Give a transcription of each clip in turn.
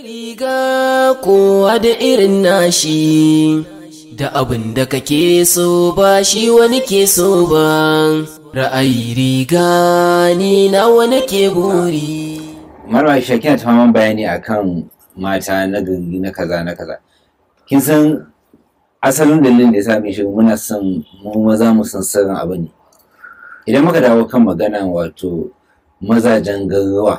riga kowa da irin nashi da abin da kake so ba shi wani ke so ba ra'ayi riga ni na wani ke buri marwa shi kina ta faman bayani akan mata na gari na kaza na kaza kin san asalin dalilin da ya sa shi muna son mu maza mu san sirrin abu ne idan muka dawo kan magana wato mazajen garuwa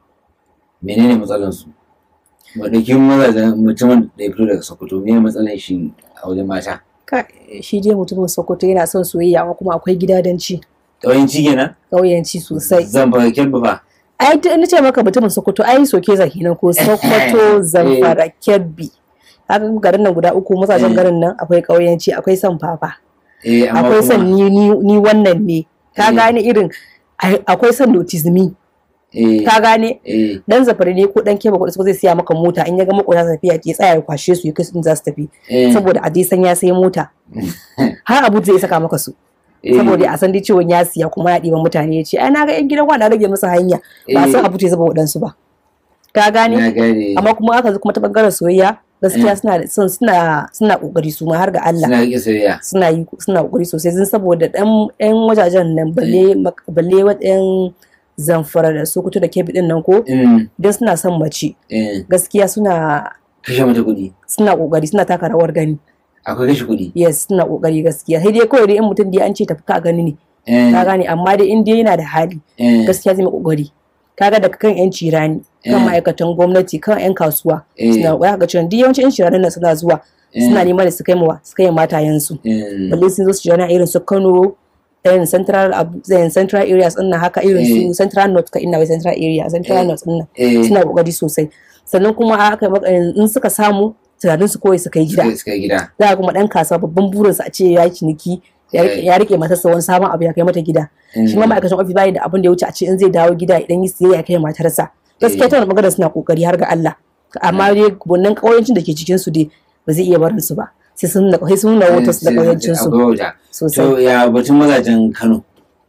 menene matsalan su madakin mazajen mutumin da ya fito daga sokoto menene matsalan shi a wajen mata shi dai mutumin sokoto yana son soyayya amma kuma akwai gidadanci ƙauyenci kenan ƙauyenci sosai zan fara kyalba fa ai ta ina ce maka mutumin sokoto ai soke zaki nan ko sokoto zamfara kebbi haka garin nan guda uku mazajen garin nan akwai ƙauyenci akwai son fafa eh amma akwai son kuma ni ni- ni wannan ne ka Eh. gane irin ai- akwai son notizmi eh ka gane eh dan zafari ne ko dan keba kuɗi zai siya maka mota in ya ga makota tafiya ke tsaya ya kwashe su ya kai su inda za su tafi eh saboda a dai san ya sai mota har abu zai saka maka su eh, saboda a san dai ciwon ya siya kuma ya ɗiban mutane ya ce ai na ga yan gidan wanda rage musu hanya ba eh, san abu ta zaba waɗansu ba ka na gane gane amma kuma aka zo kuma ta bangaren soyayya gaskiya suna da- son suna suna kokari su ma har ga Allah suna rike soyayya suna yi suna kokari sosai sun saboda dan yan wajajen nan balle mak- balle wadan zamfara da sokoto da kebbi din nan ko Mm, idan suna son mace eh, gaskiya suna kashe mata kuɗi suna kokari suna taka rawar gani akwai kashe kuɗi yes suna kokari gaskiya sai dai kawai dai in mutum dai an ce tafi ka gani ne eh, ka gane amma dai in dai yana da hali eh, gaskiya zai mai kokari kaga daga kan yan cirani kan Eh. ma'aikatan gwamnati kan yan kasuwa eh, suna kokari ga cewa duk yawancin yan cirani nan suna zuwa eh, suna neman da su kai mawa su kai matayensu eh, balle sun zo su jana irin su Kano irin central Abu- irin central areas din nan haka irin Eh. su central north ka ina wai central area central Eh. north din nan eh, suna kokari sosai sannan kuma aka maka in suka samu tunanin su kawai su kai gida suka- suka yi gida za a kuma dan kasuwa babban burinsa a ce ya yi ciniki ya rike- Eh. ya rike matarsa wani sabon abu ya kai mata gida Mm, shi ma ma'aikacin ofis bayi da abin da ya wuce a ce in zai dawo gida idan yi siyayya ya kai matarsa gaskiya Eh. ta wani magana suna kokari har ga Allah amma dai wannan kauyancin da ke cikin su dai ba zai iya barin su ba sai sun nuna sai sun nuna wata su da sai- kauyancin su akwai wauta. sosai to ya batun mazajen kano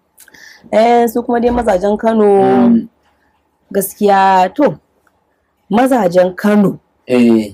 eh su kuma dai mazajen Kano Mm, gaskiya to mazajen Kano eh,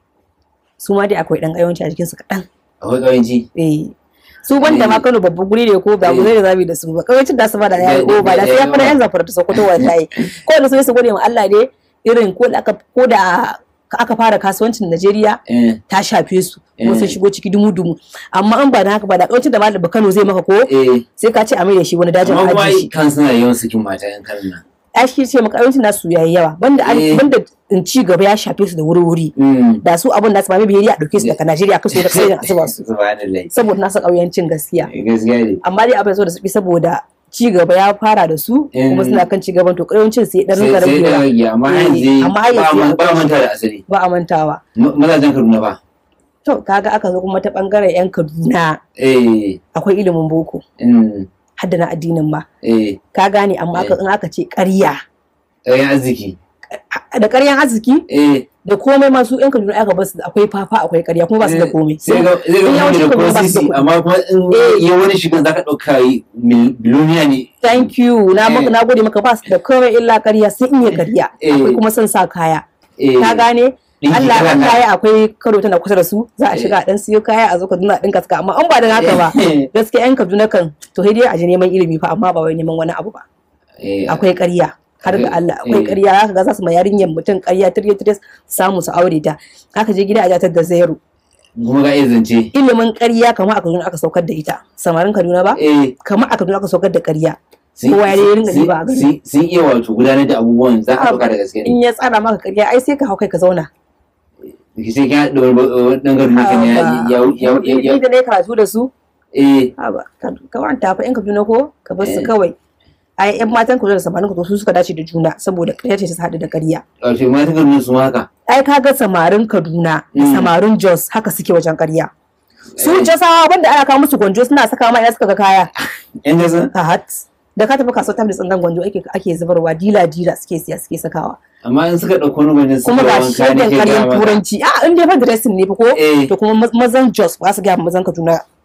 su ma dai akwai dan kauyanci a jikin su kaɗan akwai ƙauyenci eh su banda ma Eh. Kano babban guri ne ko ba Eh. guri da zabi da su ba kauyancin da su ba da yayi Da- ko ba da sai ya da- fara yan zafara ta Sokoto wallahi ko da su su gode ma Allah ne irin ko da aka ko da aka fara kasuwancin Najeriya eh, ta shafe su kuma Eh. sun shigo ciki dumu-dumu amma an ba da haka ba da kauyancin da malam Kano zai maka ko eh, sai ka ce a mai da shi wani dajin amma kuma aji ai shi kan suna yawan sakin mata yan kanan nan ai shi ce maka kauyancin nasu yayi yawa banda an- Eh. banda in ci gaba ya shafe su da wuri-wuri Mm, da su abun nasu ba mai biyayya a dauke su daga Najeriya kaso da sai a zuba su subhanallah saboda nasu kauyancin gaskiya gaskiya ne amma dai abin so da su saboda ci gaba ya fara da su kuma Eh. suna kan ci gaban to ƙayancin sai dan sai rinka sai da ragewa rage amma har Eh, yanzu amma har ba yanzu man- akwai ba shi. manta da asali ba a mantawa Ma- mazajen kaduna ba to kaga aka zo kuma ta bangaren yan Kaduna eh, akwai ilimin boko mm, hadda na addinin ma eh, ka gane amma aka in aka ce ƙarya ɗayan arziki da ƙaryan arziki eh, da komai masu yan Kaduna aka basu da akwai fafa akwai ƙarya kuma ba su da komai sai ga zai ga in yawanci mutum da kuma ko ba su da sisi kuɗi. amma kuma in Eh. ya wani shigan zaka ɗauka yi mil- biloniya ne thank you na Eh. maka na gode maka ba su da komai illa ƙarya sai in yi ƙarya Eh. akwai kuma son sa kaya eh, ka gane ɗinki Allah kala an kala. kaya akwai karo tana kusa da su za a shiga a dan siyo kaya a zo Kaduna a dinka suka amma an ba da haka ba Eh, gaskiya yan Kaduna kan to sai dai a je neman ilimi fa amma ba wai neman wani abu ba eh, akwai ƙarya har ga Allah akwai Eh. ƙarya zaka ga za su ma yarinyar mutum ƙarya tirye tirye samu su aure ta haka je gida a jatar da zero kuma ga iya zance ilimin ƙarya kamar a Kaduna aka saukar da ita samarin Kaduna ba eh, kamar a Kaduna aka saukar da ƙarya sun- Kowa ya dai ringa sun- diba a gari. sun- sun iya wato gudanar da abubuwan za ka ɗauka da gaske ne in ya tsara maka ƙarya ai sai ka hau kai ka zauna sai ka haɗa wani ɗan garin naka ne ya ya ya ya ni da na yi karatu da su eh Haba, ka ka wanta fa yan Kaduna ko ka bar su Eh. kawai. Ai yan matan Kaduna da samarin Kaduna su suka dace da juna saboda ƙarya ce ta haɗu da ƙarya. wato ma ta garin su ma haka Ai ka ga samarin Kaduna da Mm. samarin Jos haka suke wajen ƙarya. Su Eh. Josawa wanda ana kawo musu gwanjo suna saka ma ina suka ga kaya. yan jasa A hat. Da ka tafi kasuwar tamlis ɗin gwanjo ake ake zubarwa dila dila suke siya suke sakawa. amma in suka ɗauko wani gwajin Kuma ga shegen ƙaryan turanci. A in dai fa dressing ne fa ko? eh To kuma ma- mazan Jos ba su gaya ma mazan Kaduna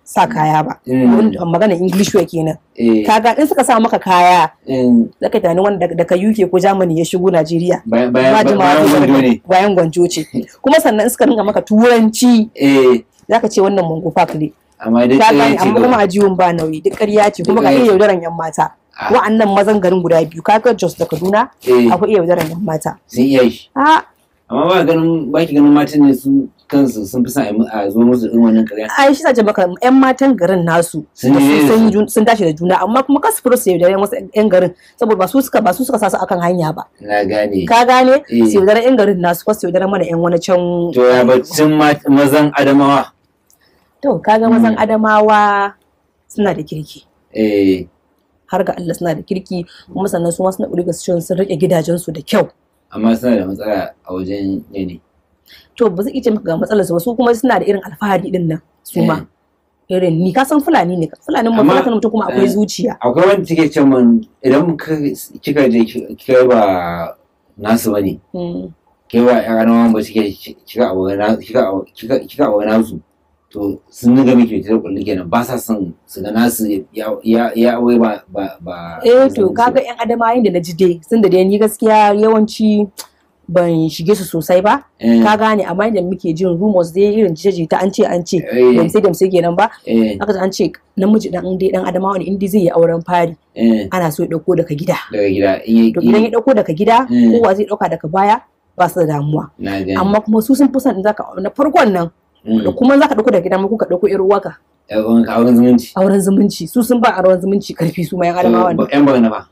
sa kaya ba Mm. magana english wear kenan eh kaga in suka sa maka kaya in- zaka tunani wanda daga- daga UK ko Germany ya shigo Najeriya bayan ba bayan jimawa bayan zai wando zama- ne bayan gwanjo ce kuma sannan in suka ringa maka turanci eh zaka ce wannan mango park ne amma dai ka ɗaya gane ce amma kuma gaba. a jiwon ba nauyi duk ƙarya ce kuma Duk ka ƙarya iya ce. yaudaran yan mata Ah. wa'annan mazan garin guda biyu kaga Jos da Kaduna eh akwai iya yaudaran yan mata sun iya shi a amma ba ganin ba ki ganin matan ne su kansu sun fi son a yi mu- a zo musu irin wannan ƙarya ai shi sace maka yan matan garin nasu Sun da yi su- sun su. yi jun- sun tashi da juna amma kuma kasu furo su yaudare wasu yan garin saboda ba su suka ba su suka sa su akan hanya ba na gane ka gane Eh. su yaudare yan garin nasu ko su yaudare mana yan wani can to ya bacin ma- mazan adamawa to kaga mazan adamawa suna da kirki eh har ga Allah suna da kirki kuma sannan su ma suna ƙuri cewa sun rike gidajensu da kyau amma suna da matsala a wajen yanayi to ba zai iya ce maka ga matsalar su ba su kuma suna da irin alfahari din nan su ma irin ni ka san fulani ne fulanin mu Amma, fulani mutum kuma akwai eh, zuciya akwai wanda take ce man idan ka- kika je ki- kika yi ba nasu bane Mm. ke ba yan adamawa ba suke kika abu na kika abu- kika kika abu nasu to sun niga miki ta kulli kenan ba sa son su ga nasu ya ya ya wai ba ba ba eh to kaga yan adamayin da na ji dai sun da dai ni gaskiya yawanci ban shige su sosai ba eh ka gane amma inda muke jin rumors dai irin jita an ce an ce eh damse damse kenan ba eh aka ji an ce namiji dan dai dan adamawa ne inda zai yi auren fari eh ana so ya dauko daga gida daga gida in to idan ya dauko daga gida Mm. kowa zai dauka daga baya ba su da damuwa na gani amma kuma su sun fi son in zaka na farkon nan Mm. da kuma zaka dauko daga gida ma kuka dauko yar uwaka Yan uwanka auren zumunci auren zumunci su sun ba auren zumunci karfi su ma yan adamawa ne yan bagana ba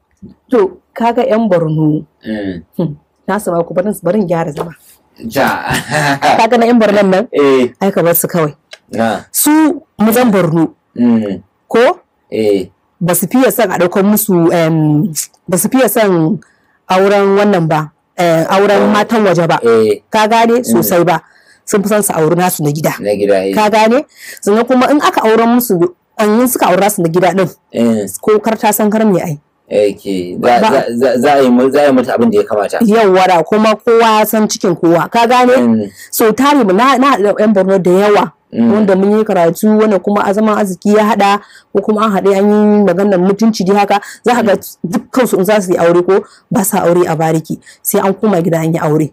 to kaga yan Borno eh na sama ku barin barin gyara zama ja kaga na yan Borno nan eh ai ka bar su kawai na su mazan Borno mm ko eh ba su fiye son a ɗaukar musu em, ba su fiye son auren wannan ba eh, auren matan waje ba eh ka gane sosai ba sun fi son su auri nasu na gida na gida eh ka gane sannan kuma in aka auren musu an yi suka aura su na gida din eh ko kar ta san kar me ai Okay. Za, Ba- za, za, za a yi mu- za a yi mata abin da ya kamata. yau wara kuma kowa ya san cikin kowa ka gane Mm, so tare mu na na haɗa yan Borno da yawa mm, wanda mun yi karatu wanda kuma a zaman arziki ya haɗa ko kuma an haɗe an yi maganar mutunci dai haka za ka ga dukkan su in za su yi aure ko ba sa aure a bariki sai an koma gida an yi aure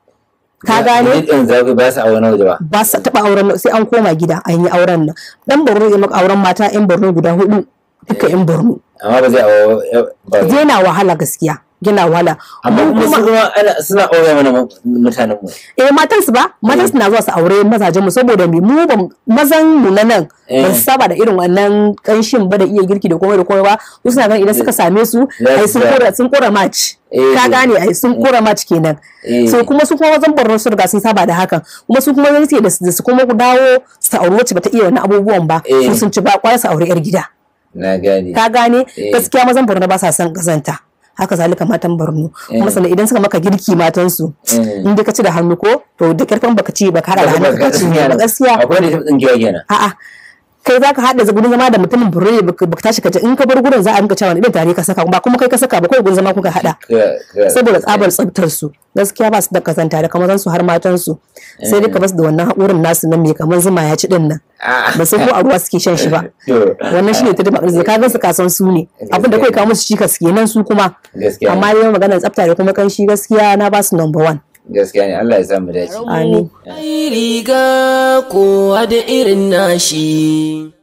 ka za- gane duk yanzu za- ba su a wani waje ba. ba sa taɓa auren sai an koma gida an yi auren nan dan Borno ya maka auren mata yan Borno guda hudu duka yan Borno Amma ba zai awo ba. yana wahala gaskiya yana wahala Amma Mu kuma su kuma ana suna aure mana mu- mutanen mu. eh matan su ba matan su na zuwa su aure mazajen mu saboda me mu ba mazan mu na nan Eh. ba su saba da irin wannan kanshin ba da iya girki da komai da komai ba su suna ganin idan suka same su ai sun Yes, kora sun kora match Eh. ka gane ai sun kora match kenan Eh. so kuma su kuma wajen Borno su riga sun saba da hakan kuma su kuma zai ce da su da su kuma dawo su aure wacce bata iya wani abubuwan ba Eh. su sun ci ba kwaya su aure yar gida Na gane. ka gane Eh. gaskiya mazan Borno ba sa son kazanta haka zalika matan Borno kuma Eh. sannan idan suka maka girki matan su Eh. in dai ka ci da hannu ko to da karfin baka ci ba ka hada da hannu ka ci ba gaskiya Akwai da ta tsinkewa kenan. a'a kai za ka haɗa gurin zama da mutumin burre baka baka tashi ka je in ka bar gurin za a rinka cewa idan tare ka saka ba kuma kai ka saka ba kawai gurin zama kuka haɗa Ka- ka- saboda tsabar tsabtar su gaskiya ba su da kazanta da kamar su har matan su sai dai ka basu da wannan haƙurin nasu nan mai kamar zuma ya ci din nan Ah. ba sai ko a ruwa suke shan shi ba To, wannan shine ta dima ka gan su kasan su ne abin da kai kawo musu cikas kenan su kuma Gaskiya. amma dai maganar tsafta da kuma kanshi gaskiya na ba su number one Gaskiya ne Allah ya sa mu dace. amin Ai riga kowa da irin nashi